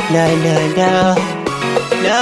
la la la la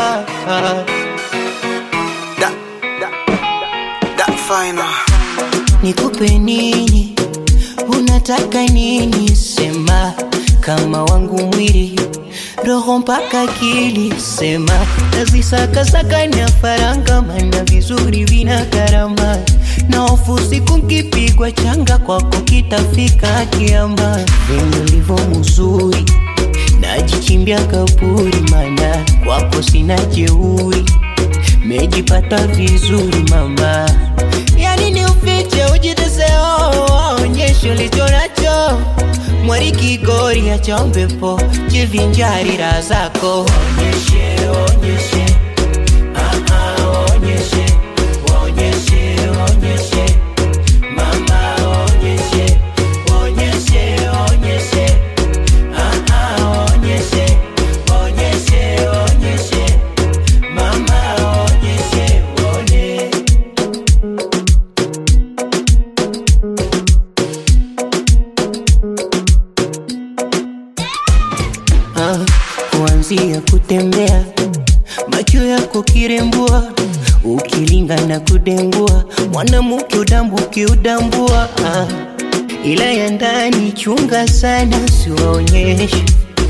Da, da, da final. Nikupe nini? Unataka nini? Sema kama wangu mwili roho mpaka akili, sema nazisakasaka na faranga, mana vizuri vina gharama, na hofu siku nkipigwa changa kwako kitafika kiama. Venye ulivyo mzuri najichimbia kaburi, mana kwako sina jeuri, mejipata vizuri mama yani ni ufiche ujiteseo onyesho licho nacho mwari kigori acha mpepo jivinjari raha zako onyeshe onyeshe ah, ah, onyeshe onyeshe onyeshe mama onyeshe onyeshe onyeshe ah, ah, onyeshe onyeshe onyeshe mama onyeshe onyeshe Ah, kuanzia kutembea macho yako kirembua ukilinga na kudengua mwanamke udambuki udambua ah, ila ya ndani chunga sana siwaonyeshe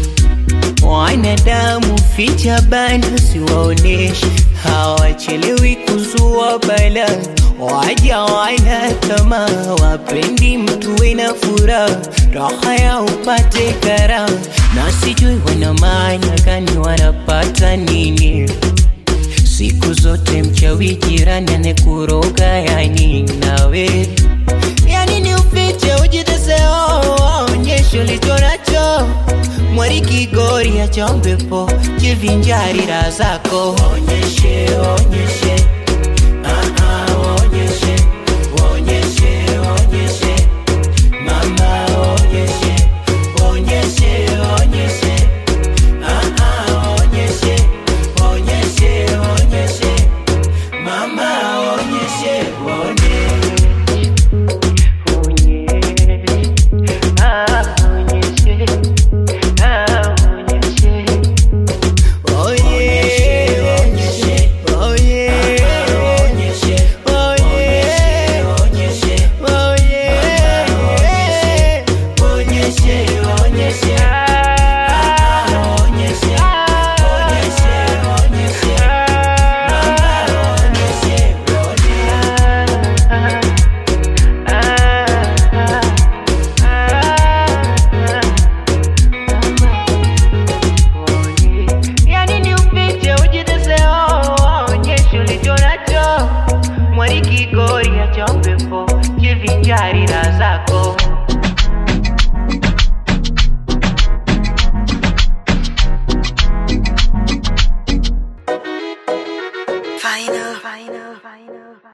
wanadamu ficha bana siwaoneshe hawachelewi kuzua bala waja wana tamaa wapendi mtu wena furaha raha ya upate karaha na sijui wana maana gani wanapata nini siku zote mchawi jirani anekuroga yani nawe yani ni ufiche ujiteseo onyesho licho nacho mwari kigori acha mpepo jivinjari raha zako onyeshe onyeshe ah, ah, onyeshe onyeshe onyeshe mama onyeshe onyeshe onyeshe ah, ah, onyeshe onyeshe onyeshe mama onyeshe onyeshe Yani ni ufiche ujiteseo onyesho ulicho nacho mwari kigori acha mpepo jivinjari raha zako